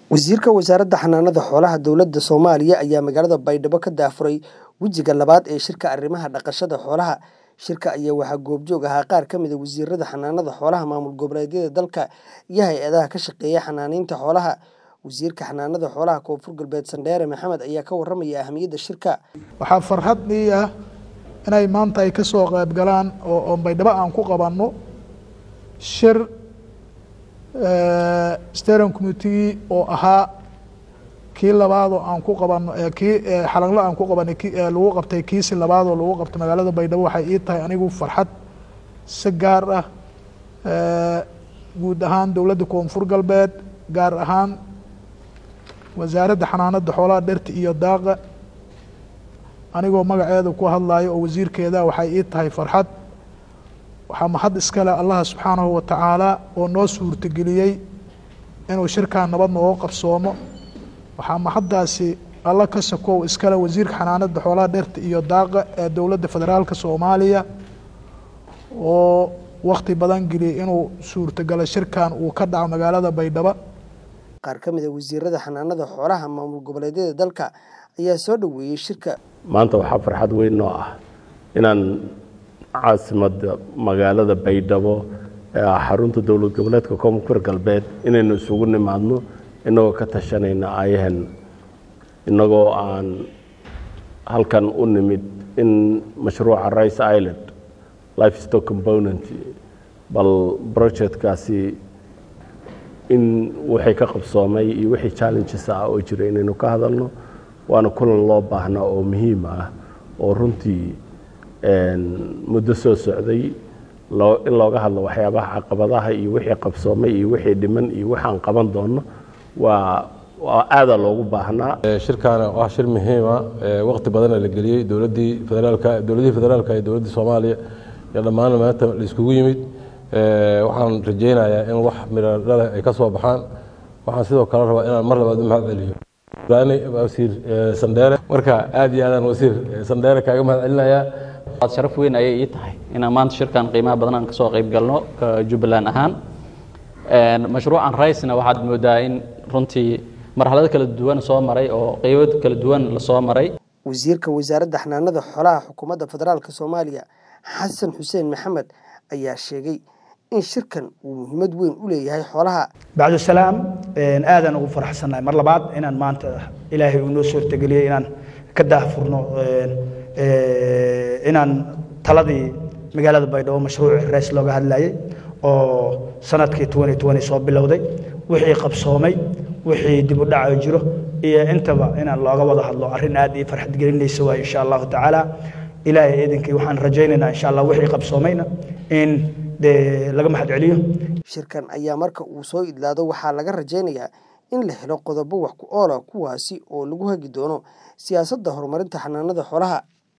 Wasiirka Wasaaradda Xanaanada Xoolaha Dowladda Soomaaliya ayaa magaalada Baydhabo ka daafuray wejiga labaad ee shirka arrimaha dhaqashada xoolaha. Shirka ayaa waxaa goobjoog ahaa qaar ka mid ah wasiirada xanaanada xoolaha maamul goboleedyada dalka iyo hay'adaha ka shaqeeya xanaaneynta xoolaha. Wasiirka Xanaanada Xoolaha Koonfur Galbeed Sandheere Maxamed ayaa ka warramaya ahmiyadda shirka. waxaa farxad ii ah inay maanta ay ka soo qayb galaan oo oo baydhabo aan ku qabanno shir eh, steering committee oo ahaa kii labaadoo aan ku qabanno eh, kii eh, xalanlo aan ku qabanay kii eh, lagu qabtay kiisi labaadoo lagu qabtay magaalada baydhabo waxay ii tahay anigu farxad si gaar ah eh, guud ahaan dowladda koonfur galbeed gaar ahaan wasaaradda xanaanada xoolaha dhirta iyo daaqa anigoo magaceeda ku hadlayo oo wasiirkeeda waxay ii tahay farxad waxaa mahad iskale allaha subxaanahu wa tacaala oo noo suurtageliyey inuu shirkan nabad nooga qabsoomo waxaa mahaddaasi alla ka sakow iskale wasiirka xanaanada xoolaha dhirta iyo daaqa ee dowladda federaalka soomaaliya oo wakti badan geliyey inuu suurtagalo shirkan uu ka dhaco magaalada baydhabo Qaar ka mid ah wasiirada xanaanada xoolaha maamul goboleedyada dalka ayaa soo dhoweeyey shirka. maanta waxaa farxad weyn noo ah inaan caasimadda magaalada baydhabo ee ah xarunta dowlad goboleedka koonfur galbeed inaynu isugu nimaadno innagoo ka tashanayna ayahan innagoo aan halkan u nimid in mashruuca rice island livestock component bal projectkaasi in wixii ka qabsoomay iyo wixii challenges ah oo jira inaynu ka hadalno waana kulan loo baahnaa oo muhiim ah oo runtii muddo soo socday loo in looga hadlo waxyaabaha caqabadaha iyo wixii qabsoomay iyo wixii dhiman iyo waxaan qaban doono waa waa aadaa loogu baahnaa shirkaana waa shir muhiima waqti badana la geliyey dowladdii federaalka dowladihii federaalka iyo dowladdii soomaaliya iyo dhammaan maanta la iskugu yimid waxaan rajaynayaa in wax miradhale ay ka soo baxaan waxaan sidoo kale rabaa inaan mar labaad u mahad celiyo wasiir sandheere marka aad iyo aadaan wasiir sandheere kaaga mahad celinayaa waad sharaf weyn ayay ii tahay inaan maanta shirkan qiimaha badan aan kasoo qayb galno ka jubbaland ahaan mashruucan ricena waxaad moodaa in runtii marxalado kala duwan soo maray oo qeybo kala duwan lasoo maray Wasiirka Wasaaradda Xanaanada Xoolaha Xukuumadda Federaalka Soomaaliya Xasan Xuseen Maxamed ayaa sheegay in shirkan uu muhiimad weyn u leeyahay xoolaha. bacdu salaam aadaan ugu faraxsannahay mar labaad inaan maanta ilaahay uu noo suurtageliyey inaan ka daahfurno inaan taladii magaalada baydhabo mashruuci rees looga hadlayay oo sanadkii soo bilowday wixii qabsoomay wixii dib u dhaco jiro iyo intaba inaan looga wada hadlo arrin aad ii farxad gelinaysa waay insha allahu tacaala ilaahay idinkii waxaan rajaynaynaa insha allah wixii qabsoomayna in dee laga mahad celiyo Shirkan ayaa marka uu soo idlaado waxaa laga rajaynayaa in la helo qodobo wax ku ool ah kuwaasi oo lagu hagi doono siyaasadda horumarinta xanaanada xoolaha.